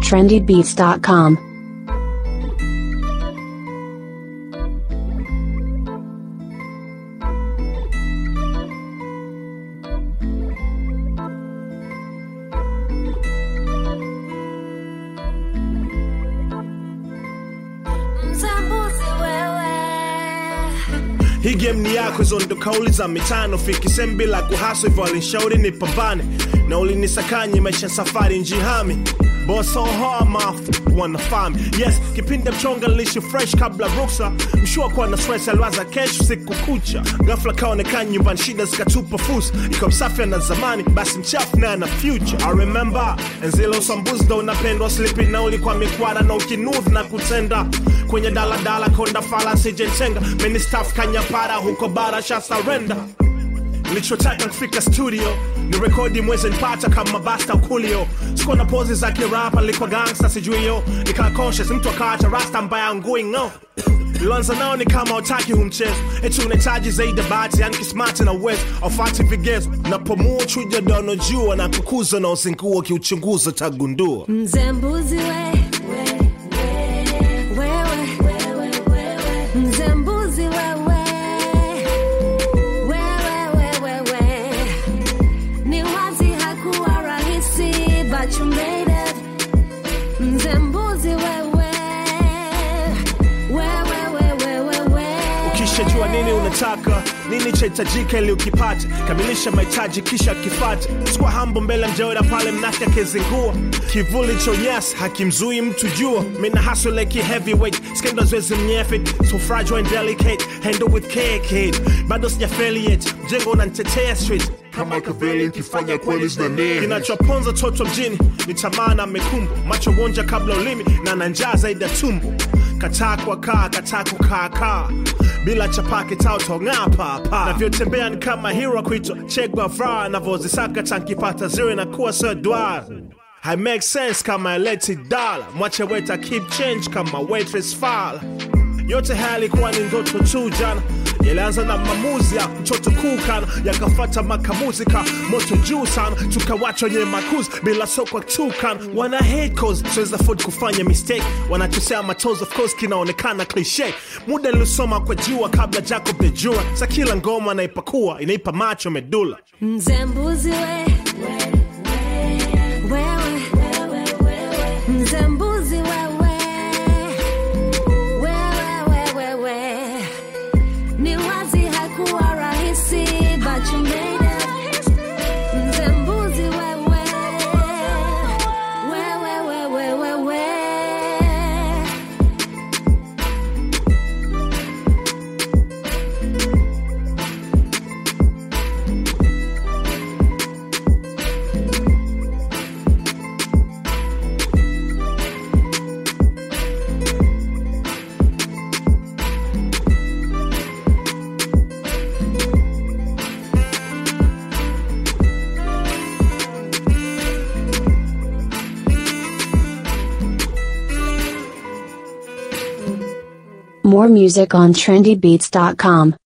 trendybeats.com. Mtambuzi wewe hii game ni yako, hizo ndo kauli za mitano. Fiki sehemu bila kuhaso, hivyo alinishauri nipambane na ulinisakanye maisha safari njihami Boss on hard mouth wanafami yes kipindi mchonga lishi fresh kabla ruksa mshua kuwa na stress aliwaza kesho siku kucha ghafla kaonekana nyumbani shida zikatupa fursa iko msafi na zamani basi mchafu naye na future I remember enzile usambuzi ndo unapendwa slipi na ulikuwa mikwara na ukinudhi na kutenda kwenye daladala konda fala sijentenga meni staff kanyapara huko bara sha surrender nilichotaka kufika studio ni rekodi mwezi nipata kama basta ukulio sikuwa na pozi za kirapa nilikuwa gangsta sijui yo nikaa conscious mtu akaacha rasta mbaya ngui ngo Lilanza nao ni kama utaki humchezo eti unahitaji zaidi ya bahati yani kismati na uwezo aufati vigezo napomua chuja dono jua na kukuza na usingua kiuchunguza tagundua Mzembuzi we wewe Mzembuzi wewe wewe wewe Ni wazi hakuwa rahisi but you made it Mzembuzi wewe wewe wewe wewe ukishajua nini unataka nini chahitajika ili ukipate kamilisha mahitaji kisha kifate sikuwa hambo mbele mjaoda pale mnake akizingua kivuli cha unyasi hakimzui mtu jua mina haso like heavyweight skendo zwezi mnyefit so fragile and delicate handle with care kid bado sijafeli yet mjengo unanitetea street kama kavele nkifanya kweli zina nene kinachoponza toto mjini ni tamaa na mekumbo macho wonja kabla ulimi na na njaa zaidi ya tumbo kataa kwa kaa kataa kukaa kaa bila chapake tautong'aa papa navyotembea ni kama hero kuitwa Che Guevara navyozisaka tankipata zero na kuwa sodwar I make sense kama eleti dala mwache weta keep change kama waitress fala yote haya yalikuwa ni ndoto tu jana yalianza na maamuzi ya mtoto kukana yakafata makamuzi ka moto juu sana tukawachwa wenye makuzi bila sokwa tukan wana hate cause siweza afford kufanya mistake wanachosea matoes of course kinaonekana cliche muda nilisoma kwa jua kabla jacob the jura sa kila ngoma naipakua inaipa macho medula Mzembuzi we wewe Mzembuzi wewe wewe wewe Ni wazi hakuwa rahisi but you made it Mzembuzi wewe wewe wewe wewe More music on trendybeats.com.